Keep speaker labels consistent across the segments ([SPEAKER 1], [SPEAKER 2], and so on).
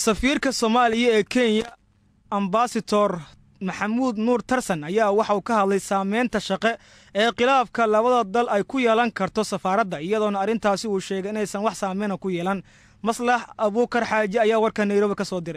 [SPEAKER 1] safiirka soomaaliya ee kenya ambasador maxamuud nuur tarsan ayaa waxa uu ka hadlay saameynta shaqe ee khilaafka labada dal ay ku yeelan karto safaaradda iyadoona arrintaasi uu sheegay inaysan wax saameyna ku yeelan maslax abuukar xaaji ayaa warka nairobi ka soo diray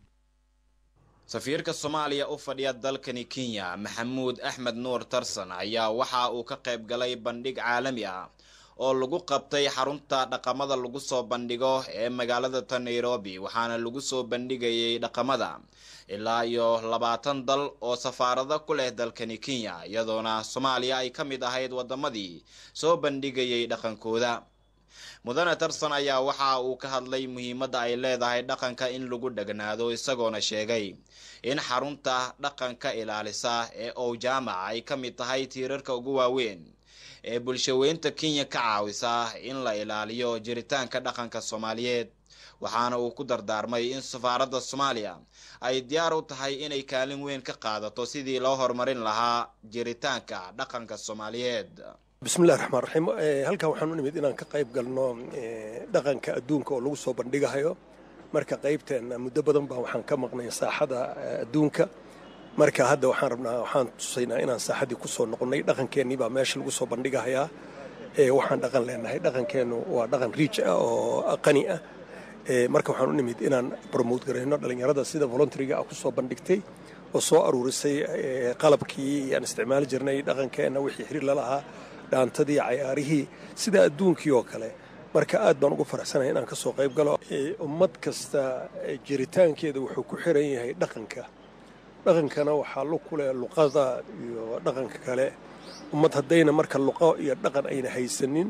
[SPEAKER 2] safiirka soomaaliya u fadhiya dalkani kenya maxamuud axmed nuur tarsan ayaa waxa uu ka qayb galay bandhig caalami ah oo lagu qabtay xarunta dhaqamada lagu soo bandhigo ee magaalada ta nairobi waxaana lagu soo bandhigayay dhaqamada ilaa iyo labaatan dal oo safaarado ku leh dalkani kenya iyadoona soomaaliya ay ka mid ahayd wadamadii soo bandhigayay dhaqankooda mudane tarsan ayaa waxa uu ka hadlay muhiimadda ay leedahay dhaqanka in lagu dhegnaado isagoona sheegay in xarunta dhaqanka ilaalisa ee owjaamac ay ka mid tahay tiirarka ugu waaweyn ee bulshaweynta kenya ka caawisa in la ilaaliyo jiritaanka dhaqanka soomaaliyeed waxaana uu ku dardaarmay in safaaradda soomaaliya ay diyaar u tahay inay kaalin weyn ka qaadato sidii loo horumarin lahaa jiritaanka dhaqanka soomaaliyeed
[SPEAKER 3] bismillahi raxmaan raxiim halkan waxaan u nimid inaan ka qayb galno dhaqanka adduunka oo lagu soo bandhigahayo marka qaybteenna muddo badan baa waxaan ka maqnay saaxada adduunka marka hadda waxaan rabnaa waxaan tusaynaa inaan saaxadii ku soo noqonnay dhaqankeennii baa meesha lagu soo bandhigahayaa waxaan dhaqan leenahay dhaqankeennu waa dhaqan riij ah oo qani ah marka waxaan u nimid inaan bromote garayno dhallinyarada sida voluntaryga ah ku soo bandhigtay oo soo aruurisay qalabkii aan isticmaali jirnay dhaqankeenna wixii xiriir lalahaa dhaantadii cayaarihii sida adduunkii oo kale marka aad baan ugu faraxsanahay inaan ka soo qayb galo ummad kasta jiritaankeeda wuxuu ku xiran yahay dhaqanka dhaqankana waxaa lu ku leh luqada iyo dhaqanka kale ummad haddayna marka luqo iyo dhaqan ayna haysanin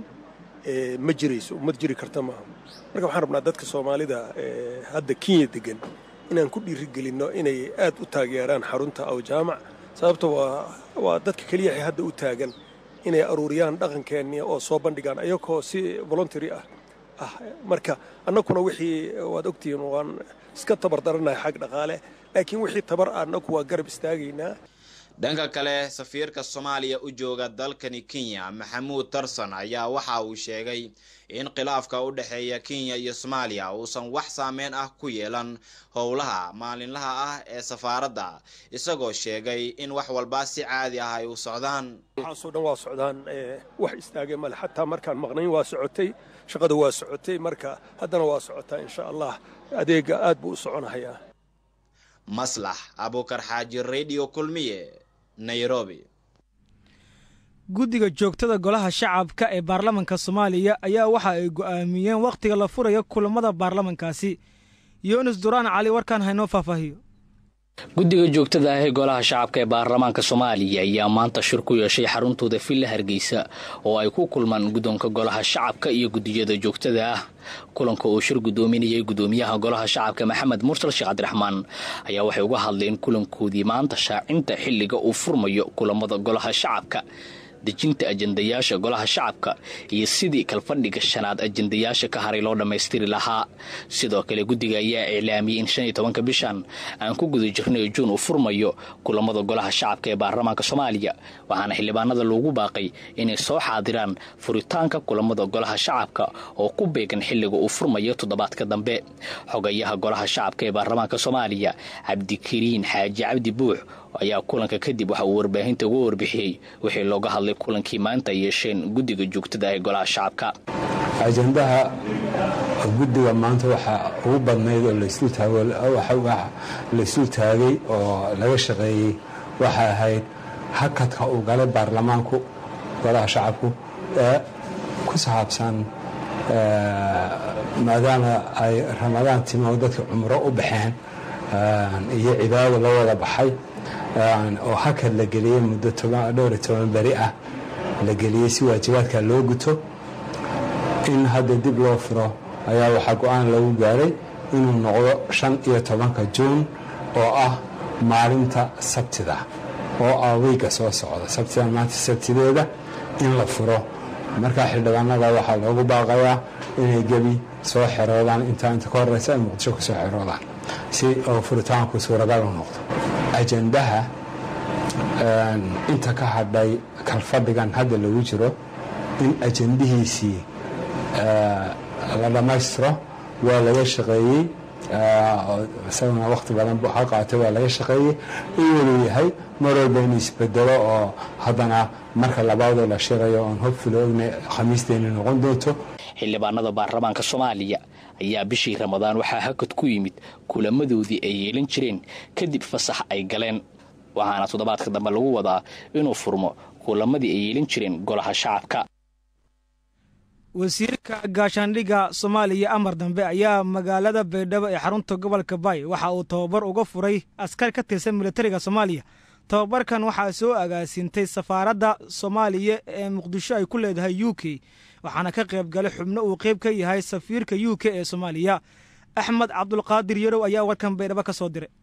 [SPEAKER 3] ma jirayso ummad jiri karta maaha marka waxaan rabnaa dadka soomaalida hadda kenya degan inaan ku dhiirigelinno inay aad u taageeraan xarunta aw jaamac sababta waa dadka keliya hadda u taagan inay aruuriyaan dhaqankeennii oo soo bandhigaan ayagoo si voluntary ah ah marka annakuna wixii waad ogtihiin waan iska tabar daranahay xag dhaqaale laakiin wixii tabar ah annaku waa garab istaagaynaa
[SPEAKER 2] dhanka kale safiirka soomaaliya u jooga dalkani kenya maxamuud tarsan ayaa waxa uu sheegay in khilaafka u dhexeeya kenya iyo soomaaliya uusan wax saameyn ah ku yeelan howlaha maalinlaha ah ee safaaradda isagoo sheegay in wax walba si caadi ah ay u socdaan
[SPEAKER 3] waxaasoo dhan waa socdaan wax istaagay male xataa markaan maqnayn waa socotay shaqada waa socotay marka haddana waa socotaa insha allah adeega aad buu u soconahayaa
[SPEAKER 2] maslax abuukar xaaji radio kulmiye nairobi
[SPEAKER 1] guddiga joogtada golaha shacabka ee baarlamanka soomaaliya ayaa waxa ay go'aamiyeen wakhtiga la furayo kulammada baarlamankaasi yunis duraan cali warkaan haynoo faahfaahiyo
[SPEAKER 4] guddiga joogtada ah ee golaha shacabka ee baarlamaanka soomaaliya ayaa maanta shir ku yeeshay xaruntooda villa hargeysa oo ay ku kulmaan guddoonka golaha shacabka iyo guddiyada joogtada ah kulanka uu shir guddoominayay guddoomiyaha golaha shacabka maxamed mursal sheekh cabdiraxmaan ayaa waxay uga hadleen kulankoodii maanta shaacinta xilliga uu furmayo kulamada golaha shacabka dejinta ajendayaasha golaha shacabka iyo sidii kalfadhiga shanaad ajendayaasha ka haray loo dhammaystiri lahaa sidoo kale guddiga ayaa iclaamiyey in shan iyo tobanka bishan aan ku guda jirnay juun uu furmayo kulamada golaha shacabka ee baarlamaanka soomaaliya waxaana xildhibaanada loogu baaqay inay soo xaadiraan furitaanka kulamada golaha shacabka oo ku beegan xilliga uu furmayo toddobaadka dambe xogayaha golaha shacabka ee baarlamaanka soomaaliya cabdikariin xaaji cabdi buux ayaa kulanka kadib waxa uu warbaahinta uga warbixiyey wixii looga hadlay kulankii maanta ay yeesheen guddiga joogtada ee golaha shacabka
[SPEAKER 5] ajendaha guddiga maanta waxaa ugu badnayd oo laysul taagay oo laga shaqeeyey waxay ahayd hakadka uu galay baarlamaanku golaha shacabku ee ku saabsan maadaama ay ramadaan timo dadka cumro u baxeen iyo cibaado la wada baxay oo hakad la geliyey muddo dhowr iyo toban beri ah la geliyey si waajibaadka loo guto in hadda dib loo furo ayaa waxaa go-aan lagu gaaray inuu noqdo shan iyo tobanka juun oo ah maalinta sabtida oo ah weyga soo socda sabtida maanta sabtideeda in la furo markaa xildhibaanada waxaa loogu baaqayaa inay gebi soo xeroodaan intaa inta ka horeysa ay muqdisho ku soo xeroodaan si oo furitaanku suuragal u noqdo ajendaha inta ka hadhay kalfadhigan hadda lagu jiro in ajendihiisii la dhammaystiro waa laga shaqeeyey isaguna waqti badan ha qaatay waa laga shaqeeyey inuu yahay mar walba inuu isbedelo oo haddana marka labaadoo la shirayo oon hobfilo ogna khamiisteeni noqon doonto
[SPEAKER 4] xildhibaanada baarlamaanka soomaaliya ayaa bishii ramadaan waxaa hakad ku yimid kulamadoodii ay yeelan jireen kadib fasax ay galeen waxaana toddobaadka dambe lagu wadaa inuu furmo kulamadii ay yeelan jireen golaha shacabka
[SPEAKER 1] wasiirka gaashaandhigga soomaaliya amar dambe ayaa magaalada baydhabo ee xarunta gobolka baay waxa uu tababar uga furay askar ka tirsan militariga soomaaliya tababarkan waxaa soo agaasiintay safaaradda soomaaliya ee muqdisho ay ku leedahay u k waxaana ka qayb galay xubno uu qayb ka yahay safiirka u k ee soomaaliya axmed cabdulqaadir yarow ayaa warkan baydhabo ka soo diray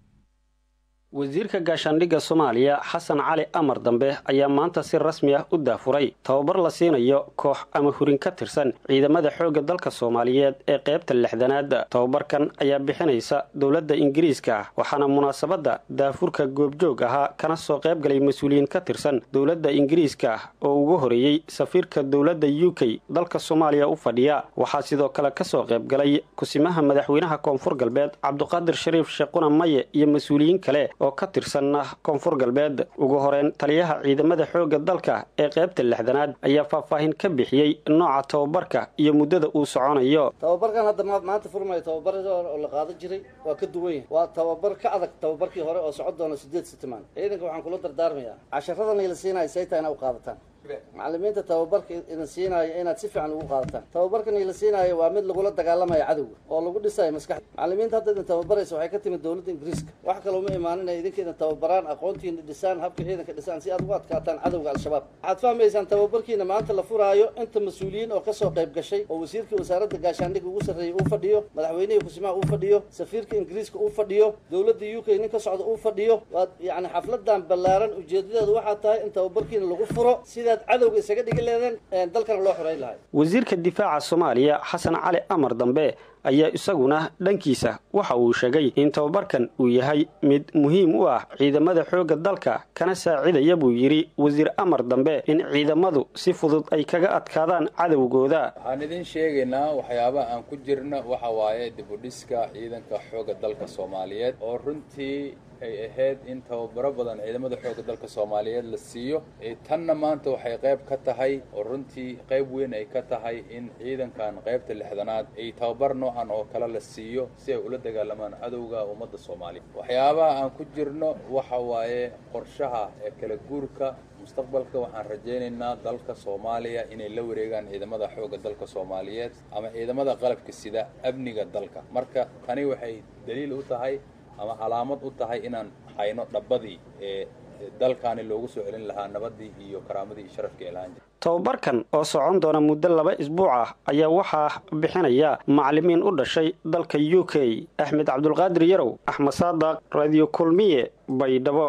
[SPEAKER 6] wasiirka gaashaandhigga soomaaliya xasan cali amar dambe ayaa maanta si rasmi ah u daafuray tababar la siinayo koox ama hurin ka tirsan ciidamada xoogga dalka soomaaliyeed ee qaybta lixdanaad tababarkan ayaa bixinaysa dowladda ingiriiska ah waxaana munaasabadda daafurka goobjoog ahaa kana soo qayb galay mas-uuliyiin ka tirsan dowladda ingiriiska ah oo ugu horeeyey safiirka dowladda u k dalka soomaaliya u fadhiya waxaa sidoo kale kasoo qayb galay kusimaha madaxweynaha koonfur galbeed cabduqaadir shariif sheequna maye iyo mas-uuliyiin kale oo ka tirsan koonfur galbeed ugu horeyn taliyaha ciidamada xoogga dalka ee qaybta lixdanaad ayaa faahfaahin ka bixiyey nooca tababarka iyo muddada uu soconayo
[SPEAKER 7] tababarkan hadda maanta furmayo tababar oo la qaadan jiray waa ka duwan yahay waa tababar ka adag tababarkii hore oo socon doona sideed sitimaan ciidanka waxaan kula dardaarmayaa casharadan la siinayo sayta inaa u qaadataan macalimiinta tababarka idin siinaayo inaad si fiican ugu qaadataan tababarkan la siinaayo waa mid lagula dagaalamayo cadowga oo lagu dhisayo maskaxda macalimiinta hadda idin tababaraysa waxay ka timid dowladda ingiriiska wax kale uma imaanin ay idinka idin tababaraan aqoontiina dhisaan habka ciidanka dhisaan si aad ugu adkaataan cadowga al-shabaab waxaad fahmaysaan tababarkiina maanta la furaayo inta mas-uuliyiin oo kasoo qayb gashay oo wasiirkii wasaaradda gaashaandhigga ugu sarreeyay uu fadhiyo madaxweynihii kusimaha uu fadhiyo safiirka ingiriiska uu fadhiyo dowladda u k nin ka socda uu fadhiyo waad yacni xafladan ballaaran ujeedadeedu waxaa tahay in tababarkiina lagu furo sidaad cadowga isaga dhigi leedeen dalkana loo xoreyn lahay
[SPEAKER 6] wasiirka difaaca soomaaliya xasan cali amar dambe ayaa isaguna dhankiisa waxa uu sheegay in tababarkan uu yahay mid muhiim u ah ciidamada xoogga dalka kana saacidaya buu yidhi wasiir amar dambe in ciidamadu si fudud ay kaga adkaadaan cadowgooda
[SPEAKER 8] waxaan idin sheegaynaa waxyaabaha aan ku jirna waxa waaye dibudhiska ciidanka xoogga dalka soomaaliyeed oo runtii ay ahayd in tababaro badan ciidamada xoogga dalka soomaaliyeed la siiyo tanna maanta waxay qayb ka tahay oo runtii qayb weyn ay ka tahay in ciidankan qaybta lixdanaad ay tababar noocan oo kale la siiyo si ay ula dagaalamaan cadowga ummadda soomaaliya waxyaabaha aan ku jirno waxa waaye qorshaha ee kala guurka mustaqbalka waxaan rajaynaynaa dalka soomaaliya inay la wareegaan ciidamada xoogga dalka soomaaliyeed ama ciidamada qalabka sida amniga dalka marka tani waxay daliil u tahay ama calaamad u tahay inaan hayno dhabbadii ee dalkaani loogu soo celin lahaa nabadii iyo karaamadii iyo sharafkii ay lahaan jira
[SPEAKER 6] tababarkan oo socon doona muddo laba isbuuc ah ayaa waxaa bixinaya macalimiin u dhashay dalka u k axmed cabdulqaadir yarow axmed saadaq radio kulmiye baydhabo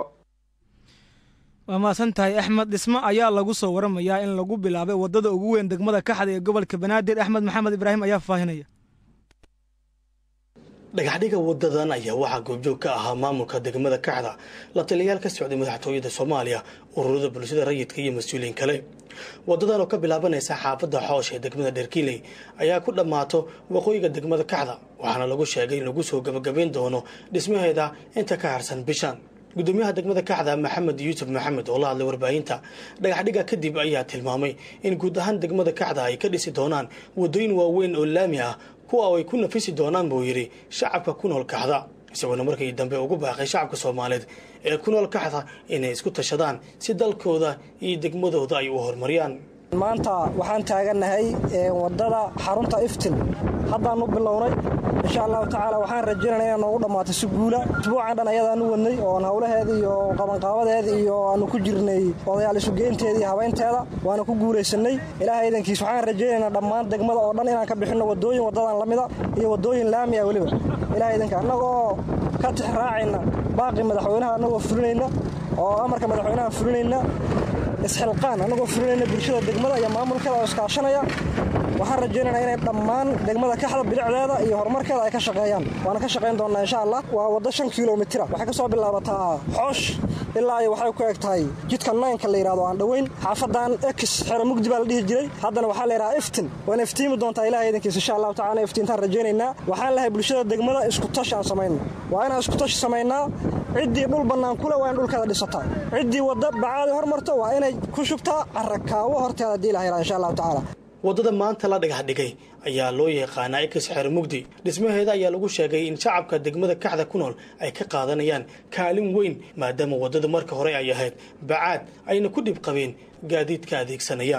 [SPEAKER 1] waa mahadsan tahay axmed dhismo ayaa lagu soo waramayaa in lagu bilaabay waddada ugu weyn degmada kaxda ee gobolka banaadir axmed maxamed ibraahim ayaa faahinaya
[SPEAKER 9] dhagaxdhiga wadadan ayaa waxaa goobjoog ka ahaa maamulka degmada kaxda la taliyayaal ka socday madaxtooyada soomaaliya ururada bulshada rayidka iyo mas-uuliyiin kale wadadan oo ka bilaabanaysa xaafadda xoosh ee degmada dherkiiley ayaa ku dhammaato waqooyiga degmada kaxda waxaana lagu sheegay in lagu soo gabagabayn doono dhismaheeda inta ka harsan bishan gudoomiyaha degmada kaxda maxamed yuusuf maxamed oo la hadlay warbaahinta dhagaxdhiga kadib ayaa tilmaamay in guud ahaan degmada kaxda ay ka dhisi doonaan wadooyin waaweyn oo laami ah kuwa ay ku nafisi doonaan buu yidhi shacabka ku nool kaxda isagoona markii dambe ugu baaqay shacabka soomaaliyeed ee ku nool kaxda inay isku tashadaan si dalkooda iyo degmadooda ay u horumariyaan
[SPEAKER 10] maanta waxaan taagannahay wadada xarunta iftin haddaan u bilownay insha allahu tacaala waxaan rajaynana inaan noogu dhammaato si guula isbuucan dhan ayadaan u wadnay oon howlaheeda iyo qabanqaabadeeda iyo aanu ku jirnay odayaal isugeynteeda iyo habaynteeda waana ku guulaysanay ilaahay idankiis waxaan rajaynaynaa dhammaan degmada oo dhan inaan ka bixinno wadooyin wadadan la mida iyo wadooyin laami ah weliba ilahay idanka annagoo ka tix raacayna baaqi madaxweynaha annagoo fulinayna oo amarka madaxweynaha fulinayna isxilqaan annagoo fulinayna bulshada degmada iyo maamulkeeda oo iskaashanaya waxaan rajaynaynaa inay dhammaan degmada kaxda bilicdeeda iyo horumarkeeda ay ka shaqeeyaan waana ka shaqayn doonnaa insha allah waa waddo shan kilomitira waxay ka soo bilaabataa xoosh ilaa ay waxay ku eg tahay jidka naynka la yidhahdo aan dhoweyn xaafadan ex xero mugdi baa la dhihi jiray haddana waxaa la yidhahaa iftin waana iftiimi doontaa ilaha idankiisa insha allahu tacala iftiintaan rajaynaynaa waxaan lahay bulshada degmada iskutashi aan samayno waa inaan iskutashi samaynaa ciddii dhul bannaan kule waa in dhulkeeda dhisataa ciddii wadda bacaadi hormarto waa inay ku shubtaa carakaawo horteeda haddii ilaha yidhaha insha allahu tacaala
[SPEAKER 9] waddada maanta la dhagax dhigay ayaa loo yaqaanaa ikis xeer mugdi dhismaheeda ayaa lagu sheegay in shacabka degmada kaxda ku nool ay ka qaadanayaan kaalin weyn maadaama waddada marka hore ay ahayd bacaad ayna ku dhib qabeen gaadiidka adeegsanaya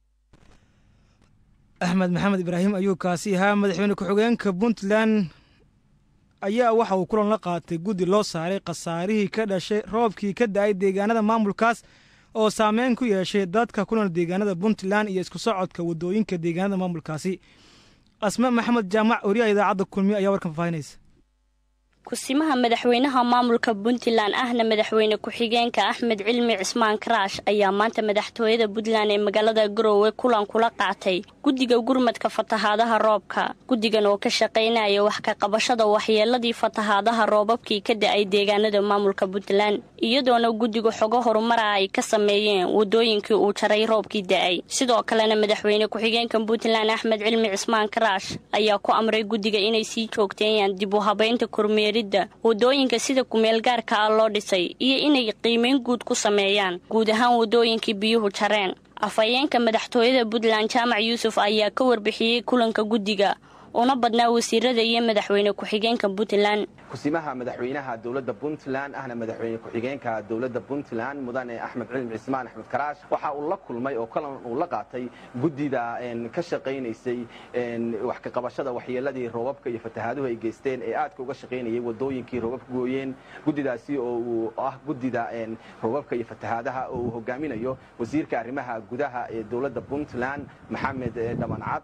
[SPEAKER 1] axmed maxamed ibraahim ayuu kaasi ahaa madaxweyne ku-xigeenka puntland ayaa waxa uu kulan la qaatay guddi loo saaray khasaarihii ka dhashay roobkii ka da-ay deegaanada maamulkaas oo saameyn ku yeeshay dadka ku nool deegaanada puntland iyo isku socodka waddooyinka deegaanada maamulkaasi asma maxamed jaamac oriyaha idaacadda kulmiye ayaa warkan faahinaysa
[SPEAKER 11] kusimaha madaxweynaha maamulka puntland ahna madaxweyne ku-xigeenka axmed cilmi cismaan karaash ayaa maanta madaxtooyada puntland ee magaalada garoowe kulan kula qaatay guddiga gurmadka fatahaadaha roobka guddigan oo ka shaqaynaya wax ka qabashada waxyeeladii fatahaadaha roobabkii ka da-ay deegaanada maamulka puntland iyadoona guddiga xogo horumara ay ka sameeyeen wadooyinkii uu jaray roobkii da-ay sidoo kalena madaxweyne ku-xigeenka puntland axmed cilmi cismaan karaash ayaa ku amray guddiga inay sii joogteeyaan dib u habeynta kormeer wadooyinka sida kumeelgaarka ah loo dhisay iyo inay qiimeyn guud ku sameeyaan guud ahaan wadooyinkii biyuhu jareen afhayeenka madaxtooyada puntland jaamac yuusuf ayaa ka warbixiyey kulanka guddiga una badnaa wasiirada iyo madaxweyne ku-xigeenka puntland
[SPEAKER 12] kusimaha madaxweynaha dowladda puntland ahna madaxweyne ku-xigeenka dowladda puntland mudane axmed cilmi cismaan axmed karaash waxa uu la kulmay oo kalan uu la qaatay guddida ka shaqaynaysay wax ka qabashada waxyeeladii roobabka iyo fatahaaduhu ay geysteen ee aadka uga shaqaynayay wadooyinkii roobabka gooyeen guddidaasi oo uu ah guddida roobabka iyo fatahaadaha oo uu hogaaminayo wasiirka arrimaha gudaha ee dowladda puntland maxamed dhamancad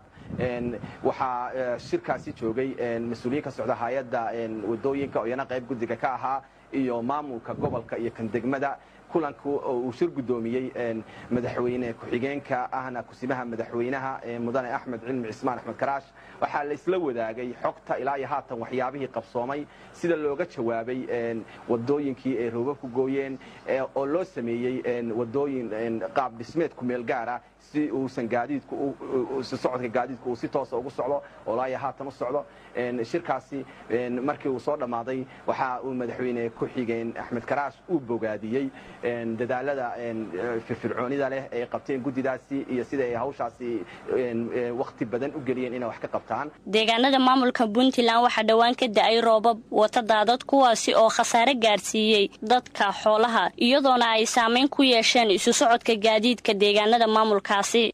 [SPEAKER 12] waxaa shirkaasi joogay mas-uuliyiin ka socda hay-adda wadooyinka oo iyana qayb guddiga ka ahaa iyo maamulka gobolka iyo kan degmada kulanku oo uu shir guddoomiyey madaxweyne ku-xigeenka ahna kusimaha madaxweynaha mudane axmed cilmi cismaan axmed karaash waxaa la isla wadaagay xogta ilaa iyo haatan waxyaabihii qabsoomay sida looga jawaabay wadooyinkii ay roobabku gooyeen oo loo sameeyey wadooyin qaab dhismeed ku meel gaara si uusan gaadiidku socodka gaadiidku uu si toosa ugu socdo oo ilaa iyo haatan u socdo shirkaasi markii uu soo dhammaaday waxa uu madaxweyne ku-xigeen axmed karaash uu bogaadiyey dadaalada firfircoonida leh ay qabteen guddidaasi iyo sida ay hawshaasi wakhti badan u geliyeen inay wax ka qabtaan
[SPEAKER 11] deegaanada maamulka puntland waxaa dhowaan ka da-ay roobab wata daadad kuwaasi oo khasaare gaadhsiiyey dadka xoolaha iyadoona ay saameyn ku yeesheen isu socodka gaadiidka deegaanada maamulkaasi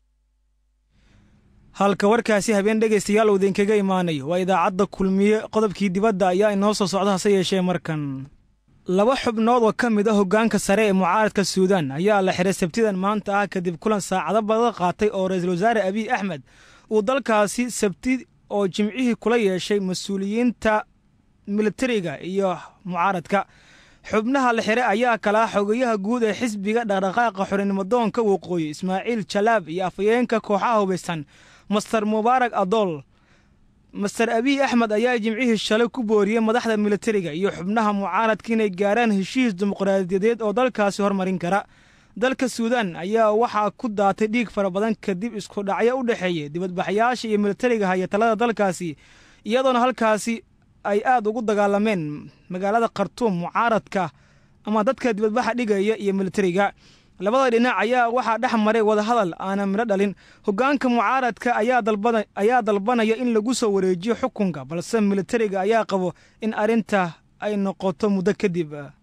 [SPEAKER 1] halka warkaasi habeen dhegaystayaal uu idinkaga imaanayo waa idaacadda kulmiye qodobkii dibadda ayaa inoo soo socda hase yeeshee markan laba xubnood oo ka mid a hoggaanka sare ee mucaaradka suudaan ayaa la xiray sabtidan maanta ah kadib kulan saacado badan qaatay oo ra-iisul wasaare abiy axmed uu dalkaasi sabti oo jimcihii kula yeeshay mas-uuliyiinta militariga iyo mucaaradka xubnaha la xire ayaa kala ah xogayaha guud ee xisbiga dhaqdhaqaaqa xorinimadoonka waqooyi ismaaciil jalaab iyo afhayeenka kooxaha hubaysan master mubaarak adool master abiy axmed ayaa jimcihii shalay ku booriyey madaxda militariga iyo xubnaha mucaaradka inay gaaraan heshiis dimuqraadiyadeed oo dalkaasi hormarin kara dalka suudaan ayaa waxaa ku daatay dhiig fara badan kadib isku dhacyo u dhexeeya dibadbaxyaasha iyo militariga haya talada dalkaasi iyadoona halkaasi ay aad ugu dagaalameen magaalada khartuum mucaaradka ama dadka dibadbaxa dhigaya iyo militariga labada dhinac ayaa waxaa dhex maray wadahadal aanan midho dhalin hoggaanka mucaaradka ayaa dalbanaya in lagu soo wareejiyo xukunka balse militariga ayaa qabo in arrinta ay noqoto muddo kadib